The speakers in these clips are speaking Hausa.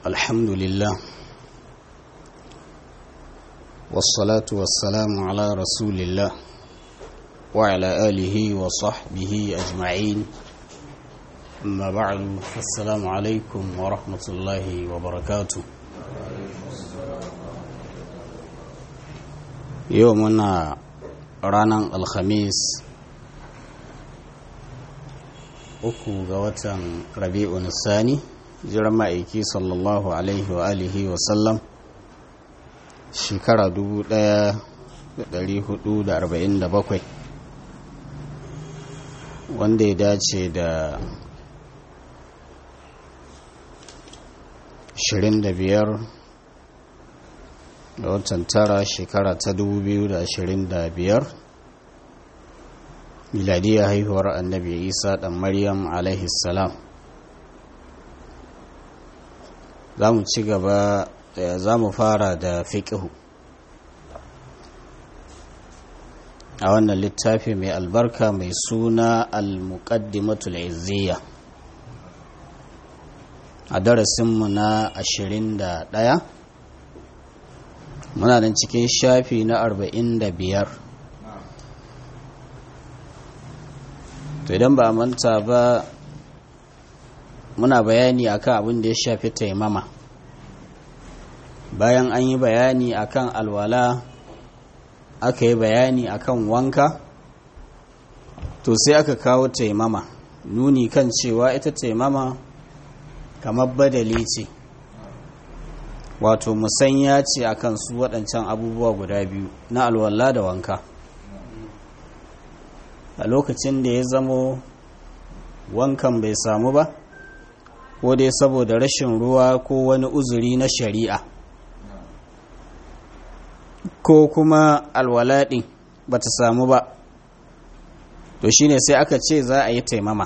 الحمد لله والصلاة والسلام على رسول الله وعلى آله وصحبه أجمعين أما بعد فالسلام عليكم ورحمة الله وبركاته يومنا رانا الخميس uku ga watan rabi'un sani jiran ma'aiki sallallahu alaihi wa alihi wa sallam shekara 1447 wanda ya dace da 25 da watan tara shekara ta 2025 miladiyar haihuwar annabi isa ɗan maryam salam za mu ci gaba za mu fara da fiƙihu a wannan littafi mai albarka mai suna al-muqaddimatul izziya a darasinmu na 21 muna nan cikin shafi na 45 to idan ba a manta ba muna bayani akan abin da ya shafi taimama bayan an yi bayani akan alwala aka yi bayani akan wanka to sai aka kawo taimama nuni kan cewa ita taimama kamar badali ce wato musanya ce akan su waɗancan abubuwa guda biyu na alwala da wanka a lokacin da ya zamo wankan bai samu ba ko dai saboda rashin ruwa ko wani uzuri na shari'a ko kuma alwalaɗin ba ta samu ba to shine sai aka ce za a yi taimama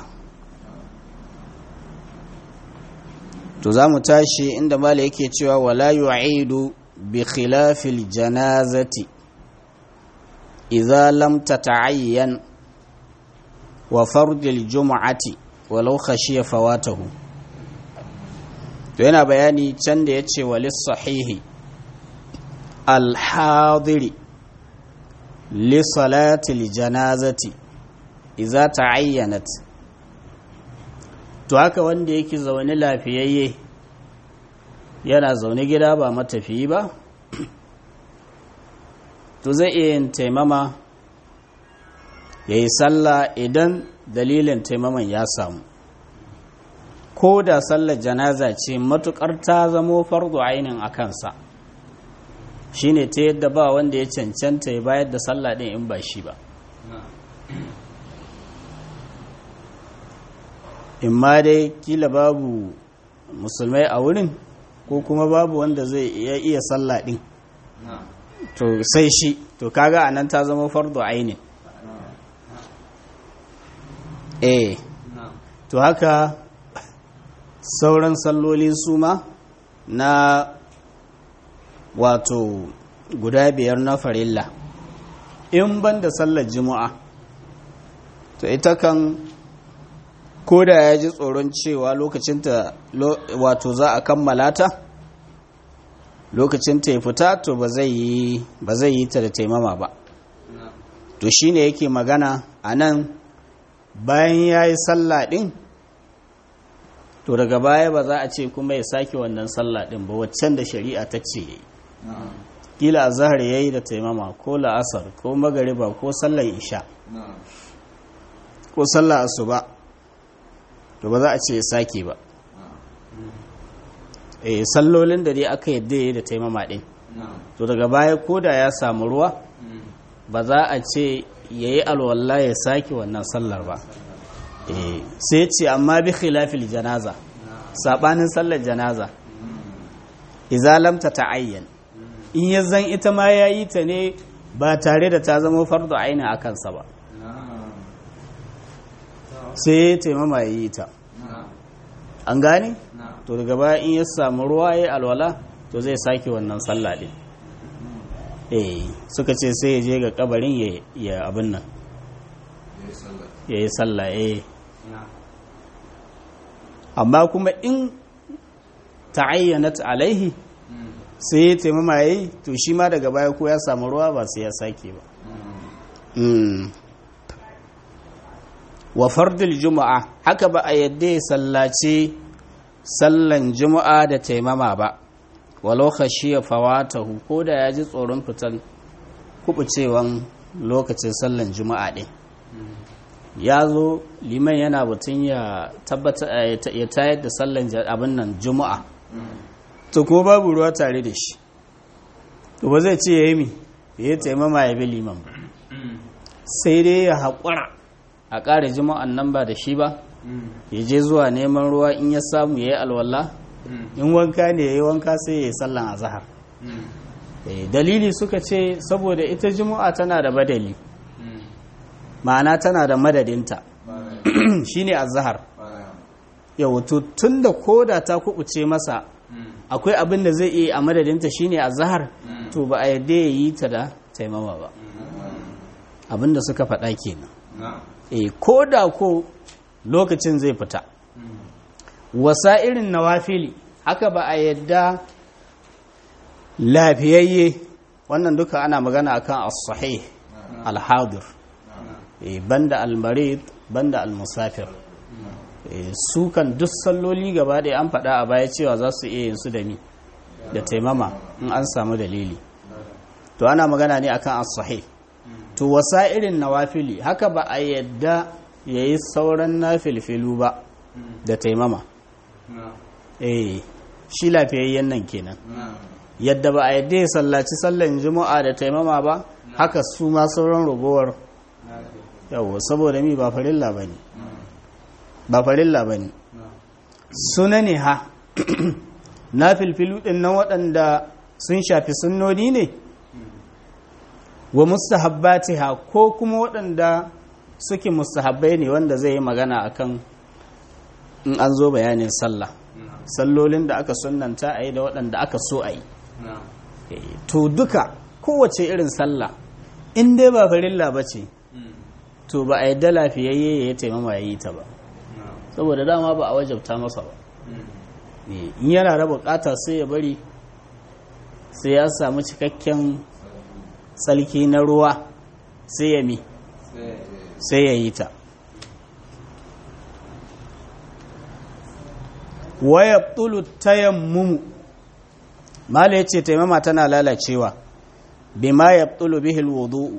to za mu tashi inda mala yake cewa wala yu'idu bi khilafil janazati idza lam tata'ayyan wa fardil juma'ati walau khashiya fawatahu to yana bayani can da yace walis sahihi al hadiri li salati al janazati idza ta'ayyanat to haka wanda yake zaune lafiyayye yana zaune gida ba matafiyi ba to zai iya yin taimama ya yi sallah idan dalilin taimaman ya samu ko da sallar janaza ce matukar ta zamo fardu ainin a kansa shine ta yadda ba wanda ya cancanta ya bayar da sallah din in ba shi ba in ma dai kila babu musulmai a wurin ko kuma babu wanda zai iya sallah din to sai shi to kaga anan ta zama fardu ainin eh to haka sauran salloli su ma na wato guda biyar na farilla in ban da sallar juma'a to ita kan koda ya ji tsoron cewa lokacinta wato za a kammala ta lokacinta ya fita to ba zai yi ta da taimama ba to shine yake magana a nan bayan ya yi sallah ɗin to daga baya ba za a ce kuma ya sake wannan sallah ɗin ba waccan da shari'a ta ce ya yi kila a zahar ya yi da taimama ko la'asar ko magariba ko sallar isha ko sallar asuba to ba za a ce ya sake ba eh sallolin da dai aka yadda ya yi da taimama ɗin to daga baya ko da ya samu ruwa ba za a ce ya yi alwallah ya sake wannan sallar ba sai ce amma bi khilafil janaza sabanin sallar janaza izalamta ta ayyan in ya zan ita ma ya yi ta ne ba tare da ta zama fardo aini a kansa ba sai ya taimama ya yi ta an gane to daga baya in ya samu ruwa ya alwala to zai sake wannan sallah din eh suka ce sai ya je ga kabarin ya abin nan ya yi sallah eh amma kuma in ta'ayyanat alaihi sai ya taimama yayi to shi ma daga baya ko ya samu ruwa ba sai ya sake ba wa fardul juma'a haka ba a yadda ya sallaci sallan juma'a da taimama ba walau khashiya fawatahu ko da ya ji tsoron fitan kubucewan lokacin sallan juma'a ɗin ya zo liman yana batun ya tabbata ya tayar da sallan abin nan juma'a to ko babu ruwa tare da shi to ba zai ce ya yi mi ya taimama ya bi liman ba sai dai ya haƙura a ƙara juma'an nan ba da shi ba ya je zuwa neman ruwa in ya samu ya yi alwala in wanka ne ya yi wanka sai ya yi sallan a zahar dalili suka ce saboda ita juma'a tana da badali ma'ana tana da madadinta shine azhar yau tun da koda ta kubuce masa akwai abin da zai iya a madadinta shine azhar to ba a yadda ya yi ta da taimama ba abin da suka faɗa kenan e ko da ko lokacin zai fita wasa irin nawafili haka ba a yadda lafiyayye wannan duka ana magana akan as-sahih al-hadir banda al-marid banda al-musafir su kan duk salloli gaba ɗaya an faɗa a baya cewa za su iya yin su da mi da taimama in an samu dalili to ana magana ne akan as-sahih to wasa irin nawafili haka ba a yadda yayi sauran nafilfilu ba da taimama eh shi lafiyayyen nan kenan yadda ba a yadda ya sallaci sallan juma'a da taimama ba haka su ma sauran ragowar yawo saboda mi ba farilla ba ne ba farilla ba ne suna ne ha na filfilu ɗin nan waɗanda sun shafi sunnoni ne wa mustahabbati ha ko kuma waɗanda suke mustahabbai ne wanda zai yi magana akan in an zo bayanin sallah sallolin da aka sunanta a yi da waɗanda aka so a yi to duka kowace irin sallah in dai ba farilla ba ce to ba a yadda lafiyayye ya taimama ya yi ta ba saboda dama ba a wajabta masa ba in yana raba bukata sai ya bari sai ya samu cikakken tsalki na ruwa sai ya mi sai ya yi ta waya tulu tayammumu mala ya ce taimama tana lalacewa bima ya tulu bihil wudu'u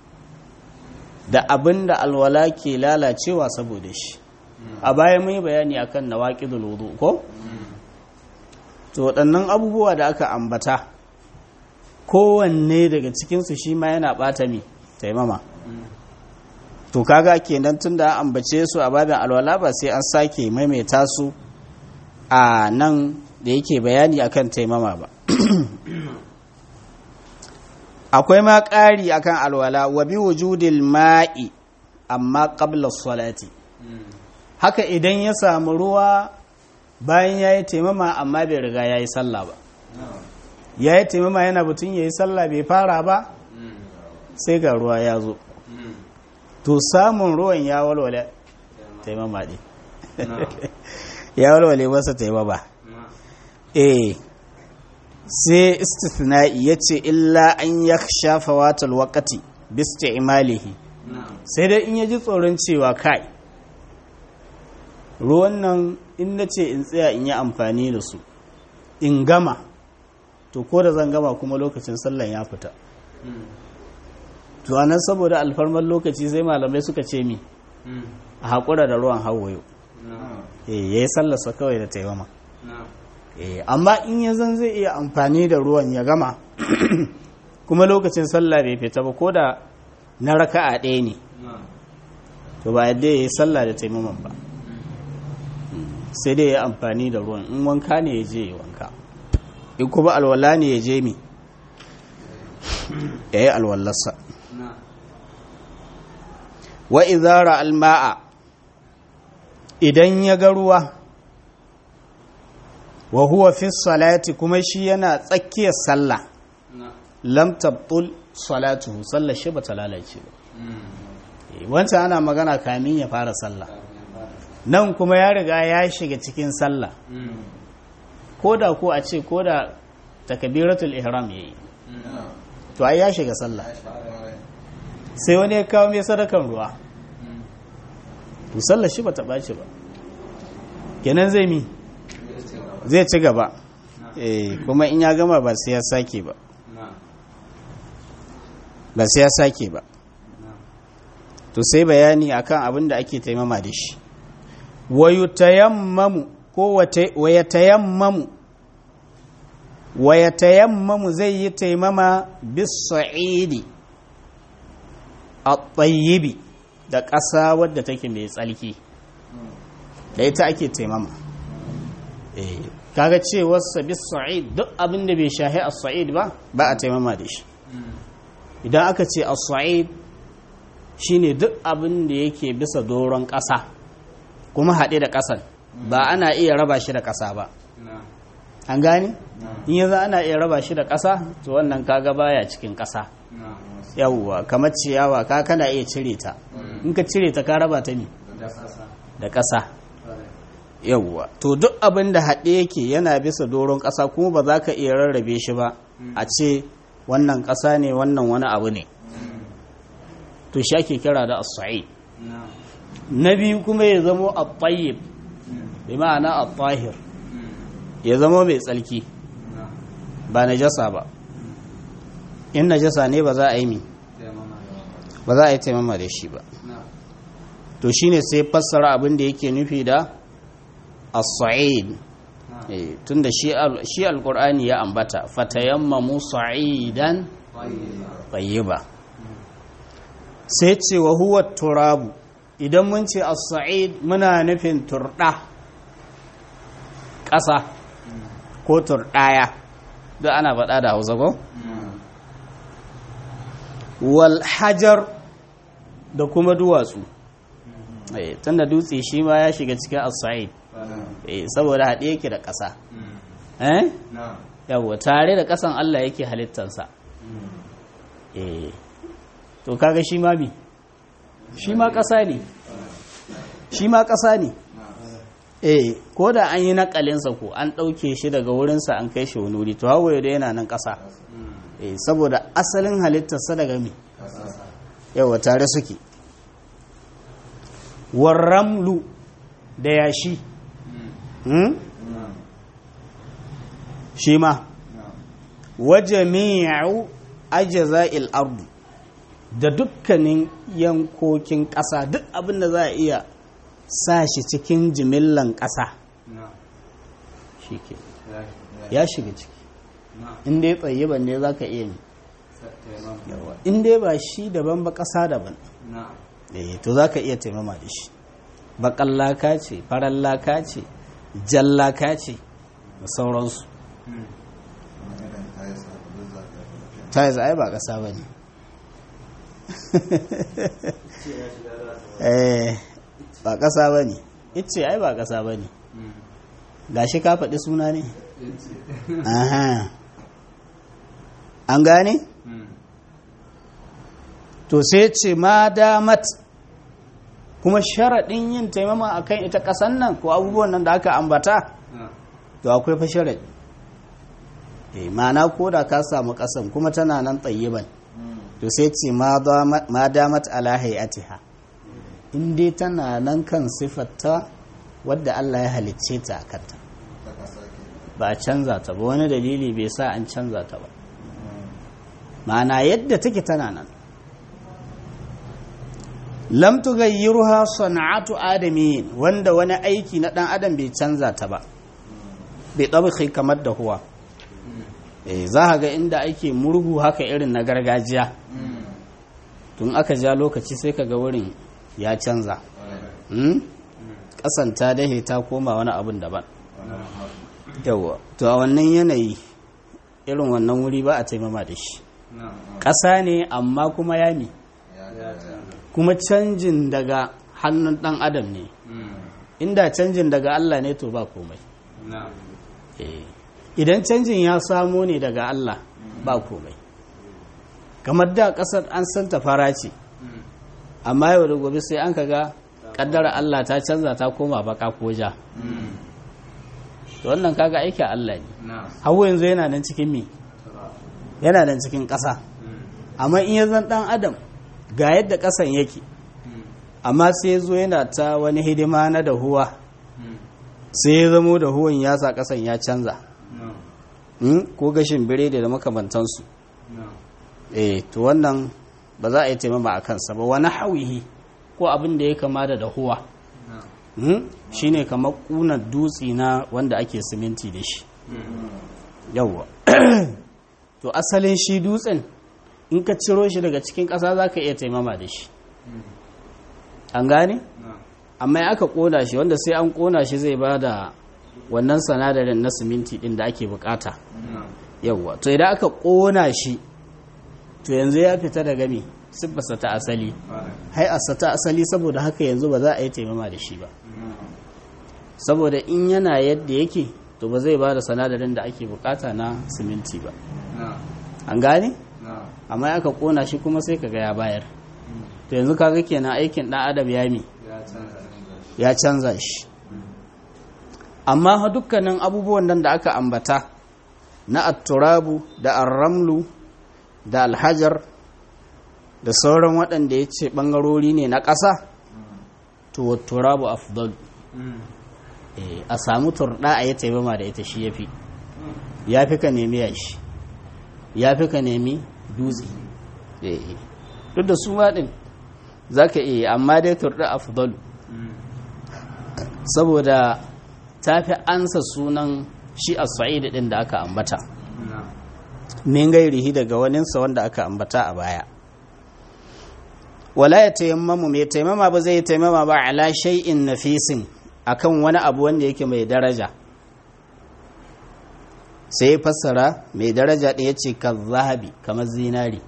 da abin da alwala ke lalacewa saboda shi a baya mun yi bayani akan nawaqidul wudu ko to waɗannan abubuwa da aka ambata kowanne daga cikinsu shi ma yana ɓata mi taimama to kaga kenan tun da ambace su a babin alwala ba sai an sake maimaita su a nan da yake bayani akan taimama ba akwai ma ƙari akan alwala wa bi wujudil ma'i amma qabla salati haka idan ya samu ruwa bayan ya yi taimama amma bai riga ya yi sallah ba ya yi taimama yana batun ya yi sallah bai fara ba sai ga ruwa ya zo to samun ruwan ya walwale taimama ɗin ya walwale masa taimama eh sai istithna'i ya ce illa an ya shafa watal wakati bista imalihi sai dai in ya ji tsoron cewa kai ruwan nan in na ce in tsaya in yi amfani da su in gama to ko da zan gama kuma lokacin sallan ya fita to anan saboda alfarmar lokaci sai malamai suka ce mi a haƙura da ruwan hawayo ya yi sallarsa kawai da taimama amma in ya zan zai iya amfani da ruwan ya gama kuma lokacin sallah bai fita ba ko da na raka'a ɗaya ne to ba yadda ya yi sallah da taimaman ba sai dai ya amfani da ruwan in wanka ne ya je ya wanka in kuma alwala ne ya je mi ya yi alwallarsa wa izara alma'a idan ya ga ruwa wa huwa fi salati kuma shi yana tsakiyar sallah lam tabtul salatuhu sallar shi ba ta lalace ba wancan ana magana kamin ya fara sallah nan kuma ya riga ya shiga cikin sallah ko da ko a ce ko da takabiratul ihram yayi to ai ya shiga sallah sai wani ya kawo mai sadakan ruwa to sallar shi bata ɓaci ba kenan zai mi zai ci gaba eh kuma in ya gama ba sai ya sake ba ba sai ya sake ba to sai bayani akan abin da ake taimama da shi wayutayammamu ko wayatayammamu wayatayammamu zai yi taimama bis-sa'idi at-tayyibi da ƙasa wadda take mai tsalki da ita ake taimama eh kaga cewar sa bis-sa'id duk abin da bai shahi as-sa'id ba ba a taimama da shi idan aka ce as-sa'id shine duk abin da yake bisa doron ƙasa kuma haɗe da ƙasan ba ana iya raba shi da ƙasa ba an gane in yanzu ana iya raba shi da ƙasa to wannan kaga baya cikin ƙasa yawwa kamar ciyawa ka kana iya cire ta in ka cire ta ka raba ta ne da ƙasa yawwa to duk abin da haɗe yake yana bisa doron ƙasa kuma ba za ka iya rarrabe shi ba a ce wannan ƙasa ne wannan wani abu ne to shi ake kira da as-sa'id na biyu kuma ya zamo at-tayyib bi ma'ana at-tahir ya zamo mai tsalki ba najasa ba in najasa ne ba za a yi mi ba za a yi taimama da shi ba to shine sai fassara abin da yake nufi da as-sa'id tunda shi shi alqur'ani ya ambata fatayammamu sa'idan tayyiba sai ce wa huwa turabu idan mun ce as-sa'id muna nufin turda ƙasa ko turɗaya duk ana faɗa da hausa ko? wal hajar da kuma duwatsu tunda dutse shi ma ya shiga cikin as-sa'id saboda haɗe yake da ƙasa eh yawa tare da ƙasan Allah yake halittansa eh to kaga shi ma bi shi ma ƙasa ne shi ma ƙasa ne eh ko da an yi nakalinsa ko an ɗauke shi daga wurinsa an kai shi wani wuri to hawaye da yana nan ƙasa eh saboda asalin halittarsa daga me yawa tare suke warramlu da yashi shi ma wajami'u ajza'il ardi da dukkanin yankokin ƙasa duk abin da za a iya sa shi cikin jimillan ƙasa shi ke ya shiga ciki inda ya tsaye ban ne za ka iya mi inda ya ba shi daban ba ƙasa daban to za ka iya taimama da shi baƙan laka ce farar laka ce jan laka ce da sauransu ta yi ai ba ƙasa ba ne ba ƙasa ba ne ice ai ba ƙasa ba ne ga shi ka faɗi suna ne an gane to sai ce ma damat kuma sharaɗin yin taimama a kan ita ƙasan nan ko abubuwan nan da aka ambata to akwai fa sharaɗi ma'ana ko da ka samu ƙasan kuma tana nan tsayiban to sai ce ma damat ala hayatiha in dai tana nan kan siffarta wadda Allah ya halicce ta a kanta ba a canza ta ba wani dalili bai sa an canza ta ba ma'ana yadda take tana nan lam tughayyiruha sana'atu adamin wanda wani aiki na dan adam bai canza ta ba bai tabakhi kamar da huwa eh za ga inda ake murhu haka irin na gargajiya tun aka ja lokaci sai ka ga wurin ya canza ƙasan ta dahe ta koma wani abin daban yawa to a wannan yanayi irin wannan wuri ba a taimama da shi ƙasa ne amma kuma yami kuma canjin daga hannun ɗan adam ne inda canjin daga Allah ne to ba komai idan canjin ya samo ne daga Allah ba komai kamar da ƙasar an santa fara ce amma yau da gobe sai an kaga kaddara Allah ta canza ta koma baka ko ja to wannan kaga aiki Allah ne hawa yanzu yana nan cikin me yana nan cikin ƙasa amma in ya zan dan adam ga yadda ƙasan yake amma sai ya zo yana ta wani hidima na dahuwa sai ya zamo dahuwan ya sa ƙasan ya canza ko gashin biredi da makamantansu eh to wannan ba za a yi taimama a kansa ba wani hawihi ko abin da ya kama da dahuwa shine kamar ƙunar dutse na wanda ake siminti da shi yawwa to asalin shi dutsen in ka ciro shi daga cikin ƙasa za ka iya taimama da shi an gane? amma aka ƙona shi wanda sai an ƙona shi zai ba da wannan sanadarin na siminti ɗin da ake bukata yawwa to idan aka ƙona shi to yanzu ya fita daga me siffarsa ta asali hai'arsa ta asali saboda haka yanzu ba za a yi taimama da shi ba saboda in yana yadda yake to ba zai ba da sanadarin da ake bukata na siminti ba an gane? amma aka kona shi kuma sai kaga ya bayar to yanzu kaga kenan aikin dan adam ya mi ya canza shi amma dukkanin abubuwan nan da aka ambata na atturabu da arramlu da alhajar da sauran waɗanda ya ce ɓangarori ne na ƙasa to turabu afdal a samu turɗa a yi taimama da ita shi ya fi ya fi ka nemi yashi ya fi ka nemi dutse duk da su maɗin za ka iya amma dai turɗa afdal saboda ta fi ansa sunan shi a sa'id ɗin da aka ambata min gairihi daga waninsa wanda aka ambata a baya wala ya tayammamu mai taimama ba zai taimama ba ala shay'in nafisin akan wani abu wanda yake mai daraja sai fassara mai daraja ɗaya ce ka zahabi kamar zinari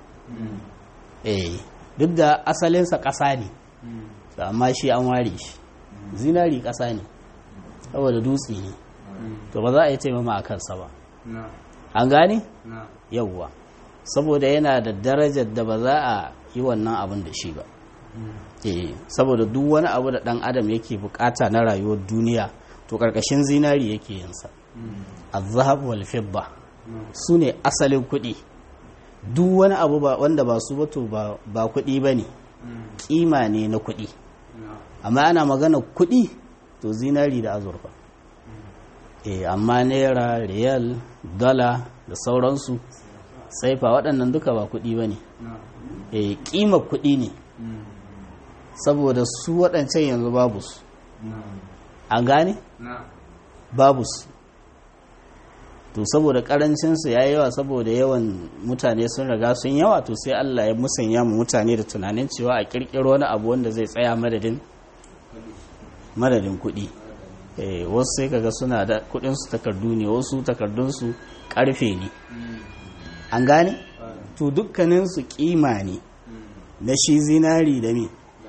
eh duk da asalinsa ƙasa ne amma shi an ware shi zinari ƙasa ne saboda dutse ne to ba za a yi taimama a kansa ba an gane yauwa saboda yana da darajar da ba za a yi wannan abin da shi ba saboda duk wani abu da dan adam yake bukata na rayuwar duniya to karkashin zinari yake yinsa azhab wal fidda su ne asalin kuɗi duk wani abu wanda ba su bato ba kuɗi ba ne kima ne na kuɗi amma ana magana kuɗi to zinari da azurfa amma naira riyal dala da sauransu saifa waɗannan duka ba kuɗi ba ne ƙima kuɗi ne saboda su waɗancan yanzu babu su an gane? babu su to saboda ƙarancinsu ya yawa saboda yawan mutane sun riga sun yawa to sai Allah ya musanya mu mutane da tunanin cewa a ƙirƙiro wani abu wanda zai tsaya madadin madadin kuɗi wasu sai kaga suna da kuɗinsu takardu ne wasu takardunsu ƙarfe ne an gane? to dukkaninsu kima ne na shi zinari da mi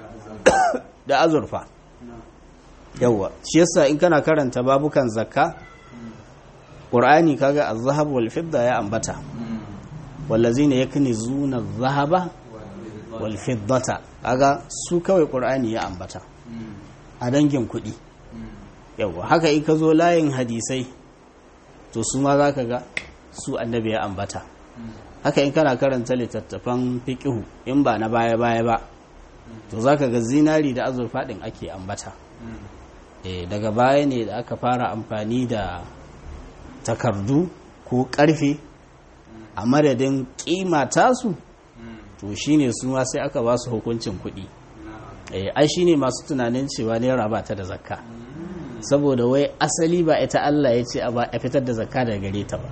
da azurfa yawwa shi yasa in kana karanta babukan zakka ƙur'ani kaga az-zahab wal fidda ya ambata wallazina yaknizuna az-zahaba wal fiddata kaga su kawai ƙur'ani ya ambata a dangin kuɗi yawwa haka in ka zo layin hadisai to su ma za ka ga su annabi ya ambata haka in kana karanta littattafan fiƙihu in ba na baya-baya ba to za ka ga zinari da azurfa ɗin ake ambata e, daga baya ne da aka fara amfani da takardu ko ƙarfe a madadin ƙima tasu to shine su ma sai aka ba su hukuncin kuɗi e, ai shine masu tunanin cewa naira ba ta da zakka saboda wai asali ba ita Allah ya ce a fitar da zakka daga gare ta ba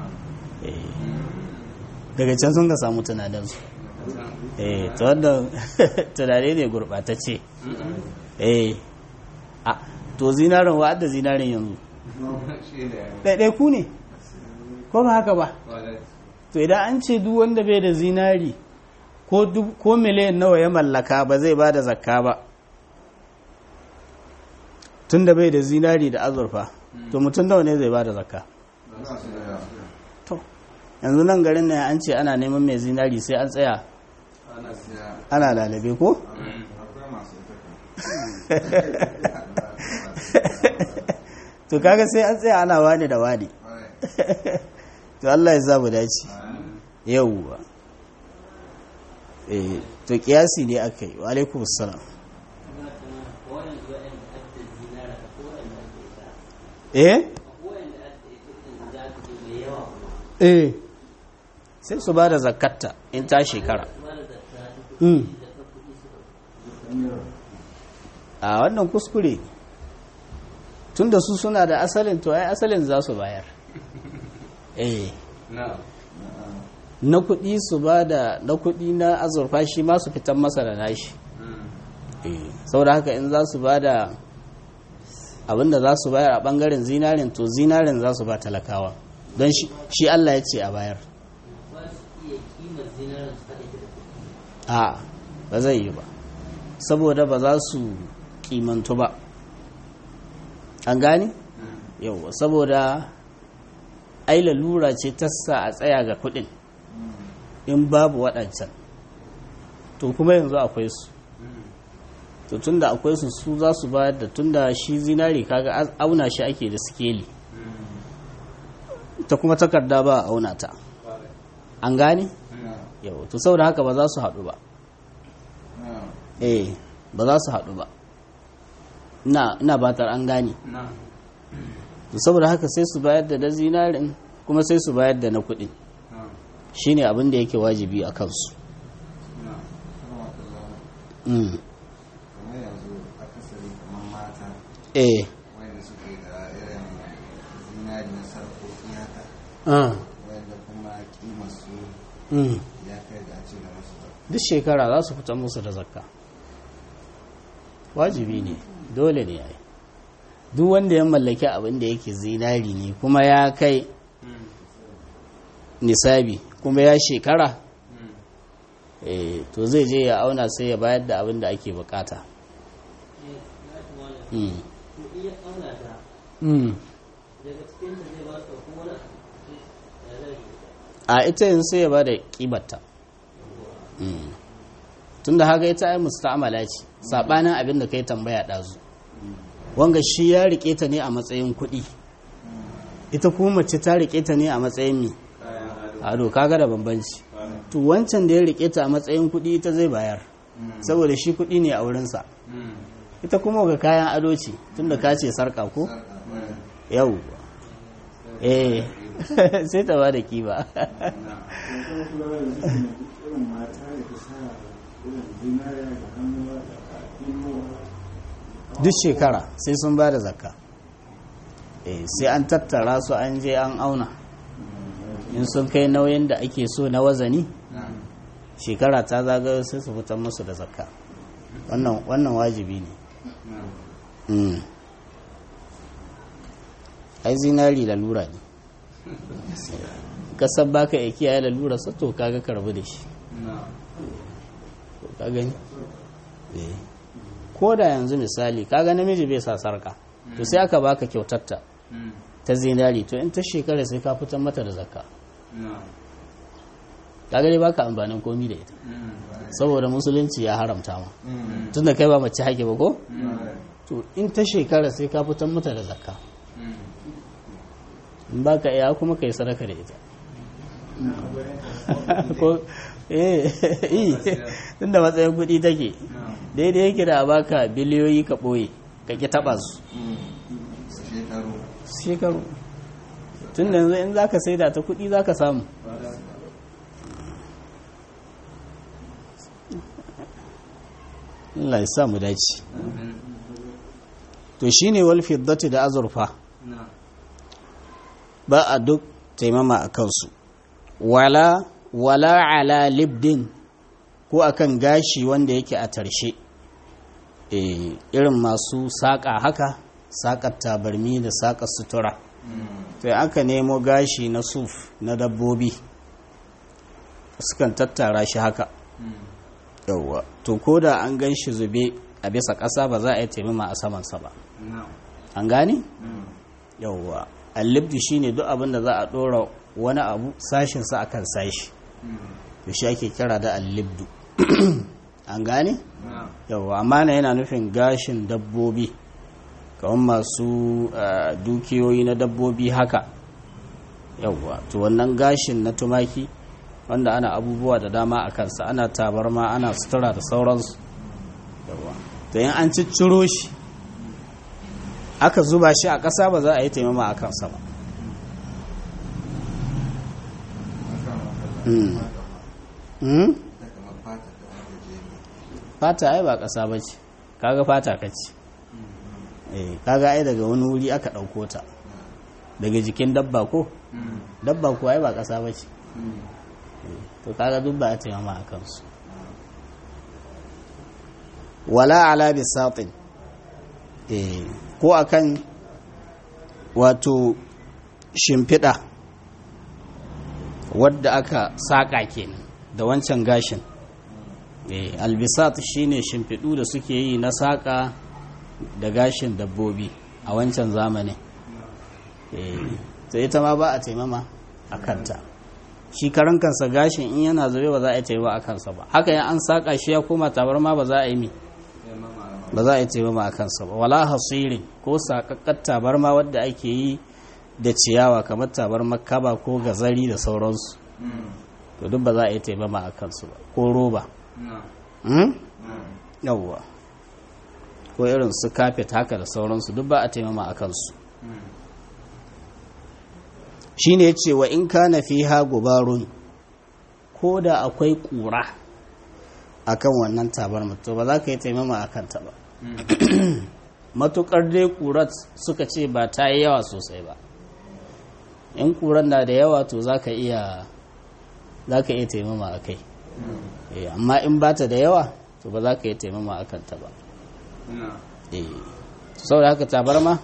daga can sun ka samu tunaninsu eh ta wanda tunane ne gurɓatacce eh a to zinarin wa da zinarin yanzu ɗaiɗai ku ne ko ba haka ba to idan an ce duk wanda bai da zinari ko miliyan nawa ya mallaka ba zai ba da zakka ba tun da bai da zinari da azurfa to mutum nawa ne zai ba da zakka to yanzu nan garin na an ce ana neman mai zinari sai an tsaya ana lalabe ko? to to kaga sai an tsaya ana wani da wani to Allah ya zamu dace yawwa eh to kiyasi ne aka yi wa alaikum assalam eh eh sai su ba da zakatta in ta shekara a wannan kuskure tun da su suna da asalin to ai asalin za su bayar eh na kuɗi su ba da na kuɗi na azurfa shi ma su fitan masa da nashi saboda haka in za su ba da abinda za su bayar a ɓangaren zinarin to zinarin za su ba talakawa don shi Allah ya ce a bayar a ba zai yi ba saboda ba za su kimantu ba an gani yau saboda ai lalura ce ta sa a tsaya ga kudin in babu waɗancan to kuma yanzu akwai su to tunda akwai su su za su bayar da tunda shi zinari kaga auna shi ake da sikeli ta kuma takarda ba a auna ta an gane yau to saboda haka ba za su haɗu ba eh ba za su haɗu ba ina batar an gane to saboda haka sai su bayar da na zinarin kuma sai su bayar da na kuɗi shine abin da yake wajibi a kansu eh duk shekara za su fitan musu da zakka wajibi ne dole ne yayi duk wanda ya mallaki abin da yake zinari ne kuma ya kai nisabi kuma ya shekara eh to zai je ya auna sai ya bayar da abin da ake bukata a ita yin sai ya ba da kibarta tun da haka ita ai musta'amala ce sabanin abin da kai tambaya ɗazu wanga shi ya rike ta ne a matsayin kuɗi ita kuma mace ta rike ta ne a matsayin mi ado kaga da bambanci to wancan da ya rike ta a matsayin kuɗi ita zai bayar saboda shi kuɗi ne a wurinsa ita kuma ga kayan ado ce tun da ka ce sarka ko yau eh sai ta ba da kiba duk shekara sai sun ba da zakka sai an tattara su an je an auna in sun kai nauyin da ake so na wazani shekara ta zagayo sai su fitar musu da zakka wannan wajibi ne ai zinari lalura ne kasar baka ya kiyaye lalura sa to kaga karbu da shi ka gani ko da yanzu misali kaga namiji bai sa sarka to sai aka baka kyautatta ta zinari to in ta shekara sai ka fitar mata da zakka kaga dai baka amfanin komi da ita saboda musulunci ya haramta ma tunda kai ba mace hake ba ko to in ta shekara sai ka fitar mata da zakka in baka iya kuma kai sadaka da ita ko eh tunda matsayin kuɗi take daidai yake da baka biliyoyi ka ɓoye ka ki taɓa su shekaru tun da yanzu in za ka saida ta kuɗi za ka samu Allah ya sa mu dace to shine wal fiddati da azurfa ba a duk taimama a kansu wala wala ala libdin ko akan gashi wanda yake a tarshe irin masu saƙa haka saƙar tabarmi da saƙar sutura sai aka nemo gashi na suf na dabbobi sukan tattara shi haka yauwa to ko da an gan shi zube a bisa ƙasa ba za a yi taimama a samansa ba an gane yauwa allibdi shine duk abin da za a ɗora wani abu sashinsa akan sashi da shi ake kira da allibdu an gane? yawa amma na yana nufin gashin dabbobi kamar masu dukiyoyi na dabbobi haka yawwa to wannan gashin na tumaki wanda ana abubuwa da dama a kansa ana tabarma ana sutura da sauransu yawwa to yin an cicciro shi aka zuba shi a ƙasa ba za a yi taimama a kansa ba fata ai ba ƙasa ba ce kaga fata ka ce kaga ai daga wani wuri aka ɗauko ta daga jikin dabba ko dabba ko ai ba ƙasa ba ce to kaga duk ba a taimama a kansu wala ala bisatin ko akan wato shimfiɗa wadda aka saƙa kenan da wancan gashin albisat shine shimfiɗu da suke yi na saƙa da gashin dabbobi a wancan zamanin to ita ma ba a taimama a kanta shi karan kansa gashin in yana zube ba za a yi taimama a kansa ba haka yan an saƙa shi ya koma tabarma ba za a yi mi ba za a yi taimama a kansa ba wala hasirin ko saƙaƙƙar tabarma wadda ake yi da ciyawa kamar tabarmar kaba ko gazari da sauransu to duk ba za a yi taimama a kansu ba ko roba yawwa ko irin su kafet haka da sauransu duk ba a taimama a kansu shi ne ce wa in kana fi ha gubarun ko da akwai ƙura a kan wannan tabarmar to ba za ka yi taimama a kanta ba matuƙar dai ƙurat suka ce ba ta yi yawa sosai ba in ƙuran na da yawa to za ka iya za ka iya taimama a kai amma in ba ta da yawa to ba za ka iya taimama a kanta ba saboda haka tabarma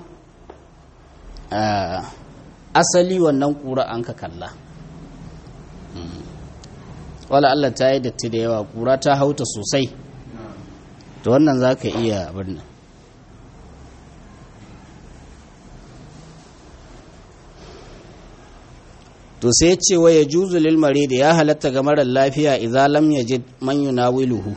asali wannan ƙura an ka kalla wala Allah ta yi datti da yawa ƙura ta hauta sosai to wannan za ka iya abin to sai ce wa ya juzu lil da ya halatta ga marar lafiya idza lam yajid man yunawiluhu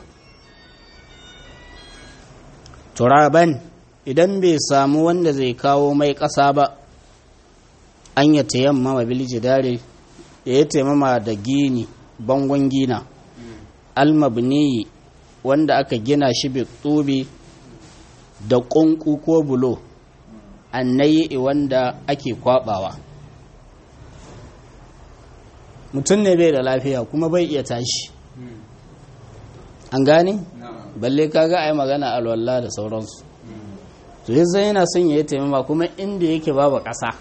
turaban idan bai samu wanda zai kawo mai ƙasa ba an ya tayammama bil jidari ya yi taimama da gini bangon gina almabni wanda aka gina shi bi tsubi da ƙunƙu ko bulo annayi wanda ake kwabawa mutum ne bai da lafiya kuma bai iya tashi an gane balle kaga a yi magana alwallah da sauransu to yanzu yana son ya yi taimama kuma inda yake babu ƙasa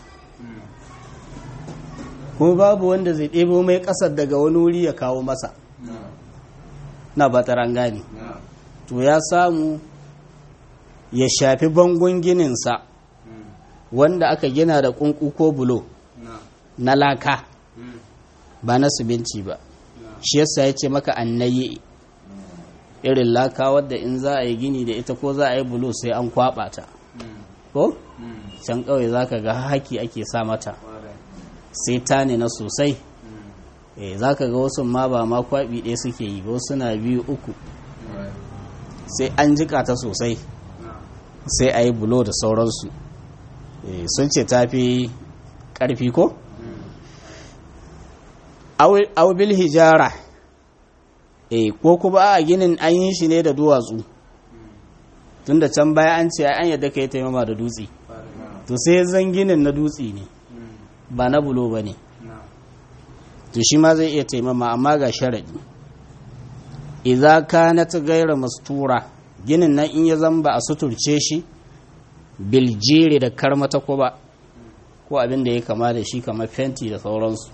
kuma babu wanda zai ɗebo mai ƙasar daga wani wuri ya kawo masa na bataran gane to ya samu ya shafi bangon gininsa wanda aka gina da ƙunƙu ko bulo na laka ba na subinci ba shi yasa ya ce maka annayi irin laka wadda in za a yi gini da ita ko za a yi bulo sai an kwaba ta ko can kawai za ka ga haki ake sa mata sai ta ne na sosai za ka ga wasu ma ba ma kwaɓi ɗaya suke yi ba suna biyu uku sai an jika ta sosai sai a yi bulo da sauransu sun ce ta fi ƙarfi ko? aubil hijara ko kuma a ginin an yi shi ne da duwatsu tun da can baya an ce an yadda ka yi taimama da dutse to sai zan ginin na dutse ne ba na bulo ba ne to shi ma zai iya taimama amma ga sharaɗi idza kanat gaira mastura ginin nan in ya zamba a suturce shi biljiri da karmata ko ba ko abin da ya kama da shi kamar fenti da sauransu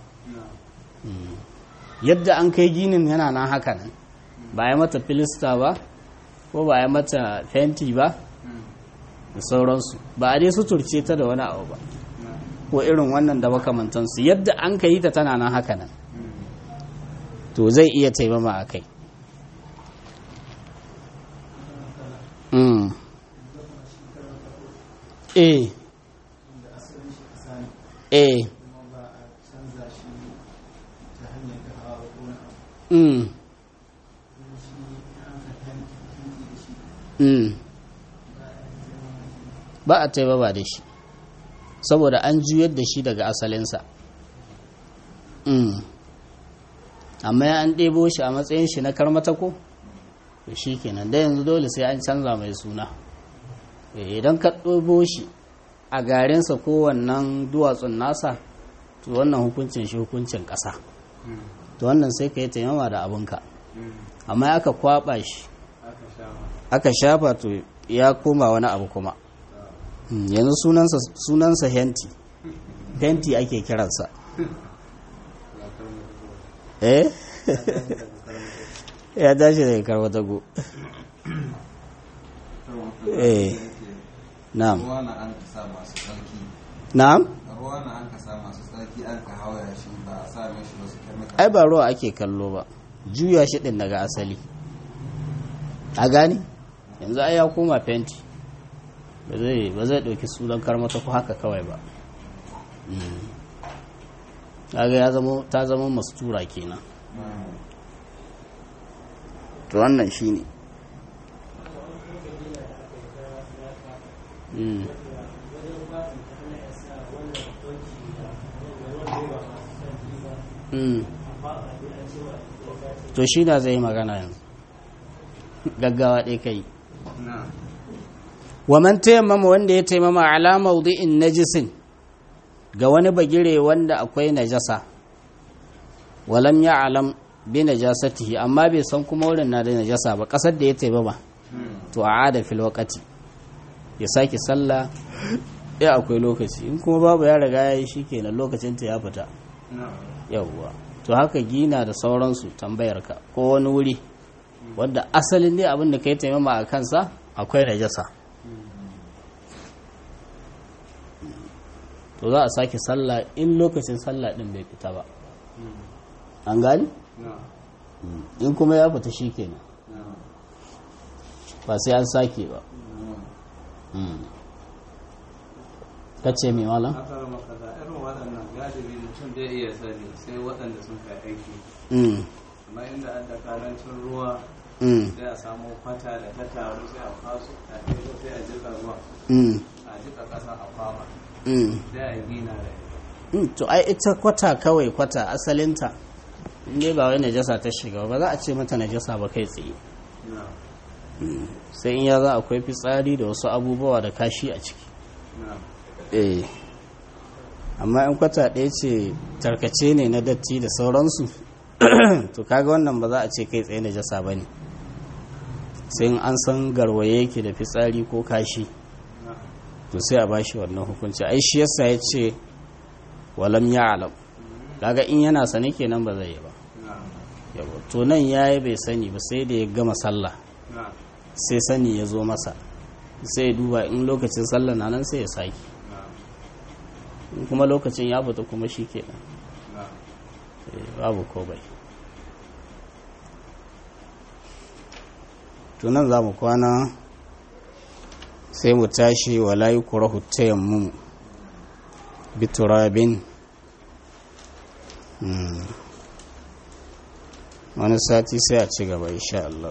yadda an kai ginin yana nan haka nan ba ya mata filista ba ko ba ya mata fenti ba da sauransu ba a dai suturce ta da wani abu ba ko irin wannan da makamantansu yadda an ka yi ta tana nan haka nan to zai iya taimama a kai eh eh Mm. Mm. ba a taimama da shi saboda an juyar da shi daga asalinsa amma ya an ɗebo shi a matsayin shi na karmatako to shi kenan da yanzu dole sai an canza mai suna idan ka ɗebo shi a garinsa ko wannan duwatsun nasa to wannan hukuncin shi hukuncin ƙasa to wannan sai ka yi taimama da abinka amma aka kwaba shi aka shafa to ya koma wani abu kuma yanzu sunansa henti henti ake kiransa eh ya tashi daga karwatago eh na'am na'am ruwa na an ka sa masu tsarki an ka hawa shi ba a sa mai shi wasu kemikal ai ba ruwa ake kallo ba juya shi din daga asali a gani yanzu ai ya koma fenti ba zai ba zai dauki sunan karmata ko haka kawai ba kaga ya zama ta zama mastura kenan to wannan shine mm mm to shi na zai magana yanzu gaggawa ɗaya kai wa man tayammama wanda ya taimama ala mawdi'in najisin ga wani bagire wanda akwai najasa walam ya alam bi najasatihi amma bai san kuma wurin na da najasa ba kasar da ya taimama to a ada fil waqati ya sake sallah ya akwai lokaci in kuma babu ya riga ya yi shikenan lokacin ta ya fita yawwa to haka gina da sauransu tambayarka ko wani wuri wadda asalin ne abin da ka yi taimama a kansa akwai najasa to za a sake sallah in lokacin sallah din bai fita ba an gani in kuma ya fita shi kenan ba sai an sake ba ka ce mai malam? aka rama kaza irin waɗannan galibi mutum zai iya sani sai waɗanda sun kai aiki amma inda an da karancin ruwa sai a samu kwata da ta taru sai a faso a ɗaya sai a jika ruwa a jika ƙasa a kwaba sai a gina da ita to ai ita kwata kawai kwata asalinta ne ba wai najasa ta shiga ba za a ce mata najasa ba kai tsaye na sai in ya za akwai fitsari da wasu abubuwa da kashi a ciki na eh amma in kwata ɗaya ce tarkace ne na datti da sauransu to kaga wannan ba za a ce kai tsaye najasa ba ne sai in an san garwaye yake da fitsari ko kashi na to sai a bashi wannan hukunci ai shi yasa ya ce walam ya alam kaga in yana sane kenan ba zai yi ba na yawa to nan yayi bai sani ba sai da ya gama sallah na sai sani ya zo masa sai ya duba in lokacin sallah na nan sai ya saki na in kuma lokacin ya fita kuma shi kenan na Eh, babu ko bai tunan za mu kwana sai mu tashi wa layi kurahu tayammumu biturabin Hmm. wani sati sai a ci gaba insha Allah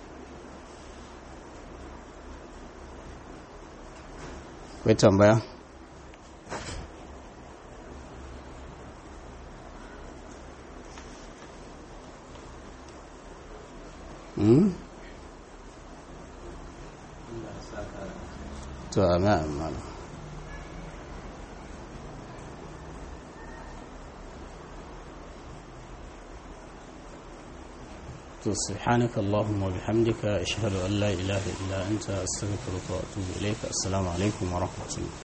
kai tambaya Hmm? Allah ya saka da to amin amin to subhanaka allahumma wa bihamdika ashhadu an la ilaha illa anta astaghfiruka wa atubu ilayka assalamu alaikum wa rahmatullah